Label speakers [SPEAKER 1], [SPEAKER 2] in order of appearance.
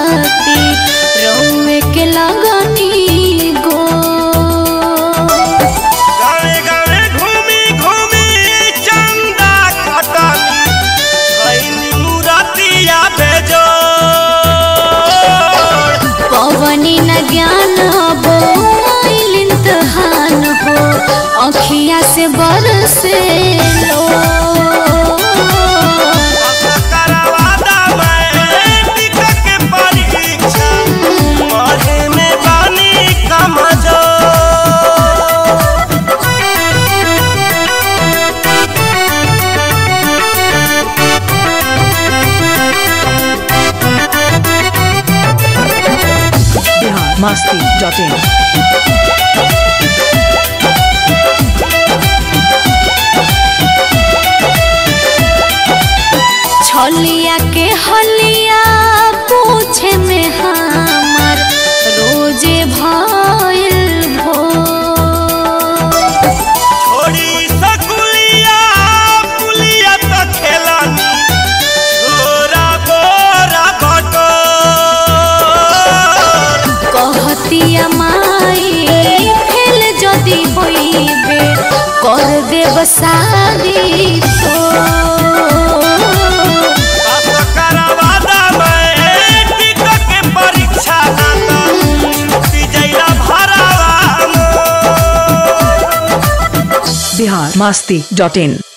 [SPEAKER 1] खाती रौए के लगनी गो
[SPEAKER 2] गावे गावे घूमी घूमी चंदा खटन खैनी मुरतिया भेजो
[SPEAKER 1] पवनी न ज्ञान हो आइल इम्तहान हो अखिया से बरसे लो
[SPEAKER 2] करवादा मैट्रिक के परीक्षा पढ़े में बानी कमजो
[SPEAKER 3] बिहार मस्ती डॉट इन
[SPEAKER 1] छलिया के हलिया पूछे में हमर रोजे भइल भो
[SPEAKER 2] छोड़ी सकुलिया पुलिया तो खेलानी छोरा बोरा भटो
[SPEAKER 1] कहतिया माई फेल जदी होइबे कर देब शादी तो
[SPEAKER 2] करवादा मैट्रिक के परीक्षा ना तो छुट्टी जइला भरावा
[SPEAKER 3] बिहार मस्ती डॉट इन